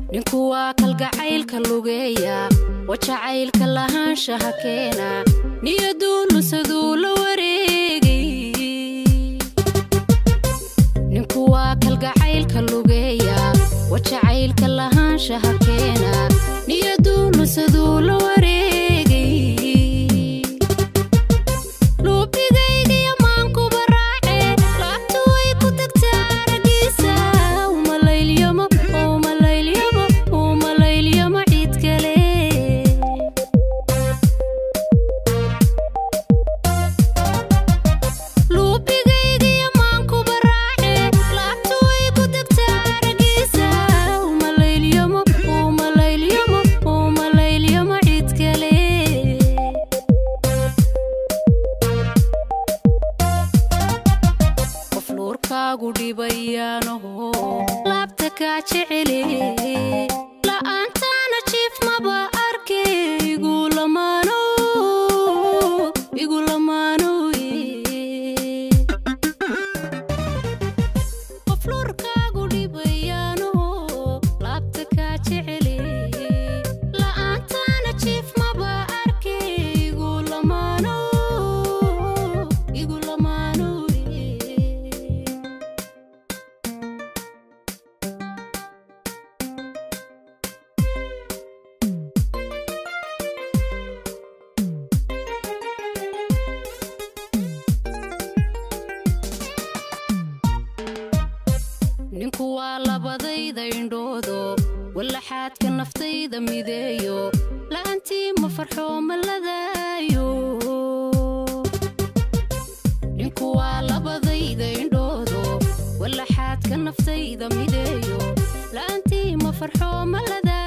ninku waa kalgacaylka lugeeya wajacaylka lahaanshaha keena niyaduu lusaduu la wareegay ninku waa kalgacaylka lugeeya wajacaylka lahaanshaha keena niyaduu lusaduu la wareegay luubigaygiyo maankuba raace laabtu way ku tagtaa aragiisa umalayliyamo umalayliyamo umalayliyamo ciid kale luubigaygiyo maankuba raace laabtu way ku tagtaa aragiisa umalayliyamo umalayliyamo umalayliyamo ciid kale qof nuurkaagu dhibayaanaho laabta kaa jecele la'aantaana jiif maba arke igu lamaano igu lamaano qof nuurkaagu dhibayaanaho laabta kaa jecele la'aantaana jiif maba arke igu lamaano igu lamaano ninku waa labadayda indhoodo wallaxaadka naftayda mideeyo la'aantii ma farxo ma ladaayo ninku waa labadayda indhoodo wallaxaadka naftayda mideeyo la'aantii ma farxo ma ladaayo